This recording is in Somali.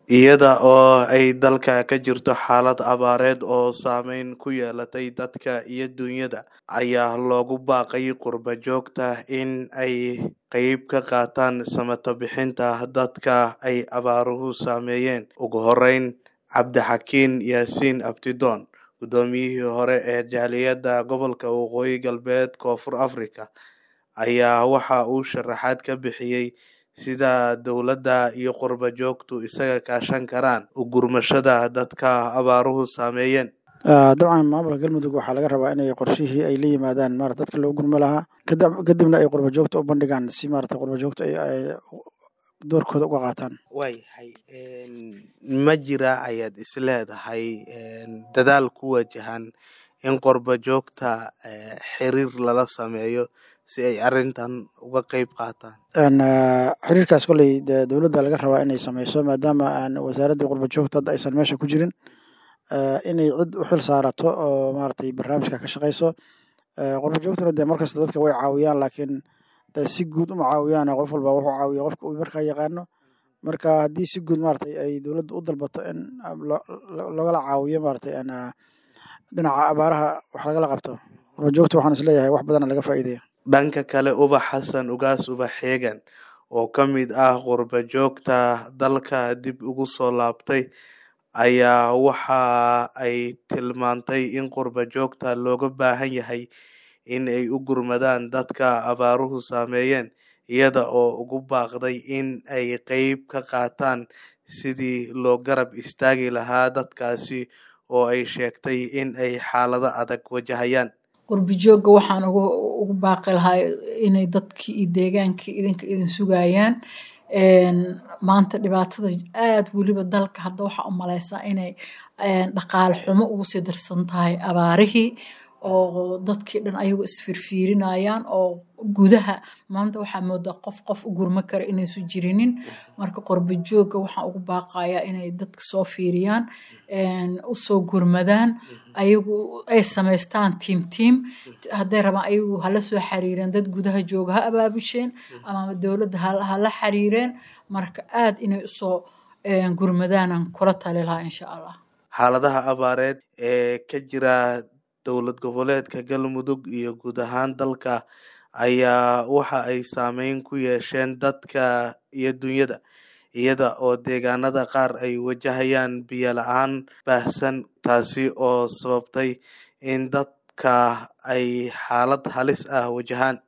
iyada oo ay dalka ka jirto xaalad abaareed oo saameyn ku yeelatay dadka iyo dunyada ayaa loogu baaqay qurba joogta in ay qayb ka qaataan samata bixinta dadka ay abaaruhu saameeyeen ugu horeyn cabdixakiin yaasiin abdidoon guddoomiyihii hore ee jaaliyadda gobolka waqooyi galbeed koonfur afrika ayaa waxa uu sharaxaad ka bixiyey sida dowladda iyo qurba joogtu isaga kaashan karaan u gurmashada dadka abaaruhu saameeyeen dabcan maamulka galmudug waxaa laga rabaa inay qorshihii ay la yimaadaan maarata dadka loo gurmo lahaa kadibna ay qurba joogta u bandhigaan si maarata qurba joogta ay doorkooda uga qaataan waayahay ma jira ayaad is leedahay dadaal ku wajahan in qurba joogta xiriir lala sameeyo si ay arrintan uga qeyb qaataan xiriirkaas kolley de dowladda laga rabaa inay sameyso maadaama aan wasaaraddii qurba joogta hadda aysan meesha ku jirin inay cid u xil saarato oo maaragtay barnaamijka ka shaqeyso qurba joogtuna dee markasta dadka way caawiyaan laakiin de si guud uma caawiyaan qof walba wuxuu caawiya qofka uu markaa yaqaano marka haddii si guud maaragtay ay dowladda u dalbato in logala caawiyo maaragtay dhinaca abaaraha wax lagala qabto qurba joogta waxaan isleeyahay wax badana laga faa'iidaya dhanka kale ubax xasan ugaas ubax xeegan oo ka mid ah qurba joogta dalka dib ugu soo laabtay ayaa waxa ay tilmaantay in qurba joogta looga baahan yahay in ay u gurmadaan dadka abaaruhu saameeyeen iyada oo ugu baaqday in ay qeyb ka qaataan sidii loo garab istaagi lahaa dadkaasi oo ay sheegtay in ay xaalado adag wajahayaan qurbi joogga waxaan ugu baaqi lahaa inay dadkii iyo deegaankii idinka idin sugayaan maanta dhibaatada aad weliba dalka hadda waxaa u maleysaa inay dhaqaale xumo ugu sii darsan tahay abaarihii oo dadkii dhan ayagu isfirfiirinayaan oo gudaha maanta waxaa moodaa qof qof u gurmo kara inaysu jirinin marka qurba joogga waxaan ugu baaqayaa inay dadka soo fiiriyaan usoo gurmadaan ayagu ay samaystaan tiim tiim hadday rabaan ayagu hala soo xiriireen dad gudaha jooga ha abaabusheen ama dowladda hala xiriireen marka aad inay usoo gurmadaanaan kula tali lahaa insha allah xaaladaha abaareed ee ka jira dowlad goboleedka galmudug iyo guud ahaan dalka ayaa waxa ay saameyn ku yeesheen dadka iyo dunyada iyada oo deegaanada qaar ay wajahayaan biyo la-aan baahsan taasi oo sababtay in dadka ay xaalad halis ah wajahaan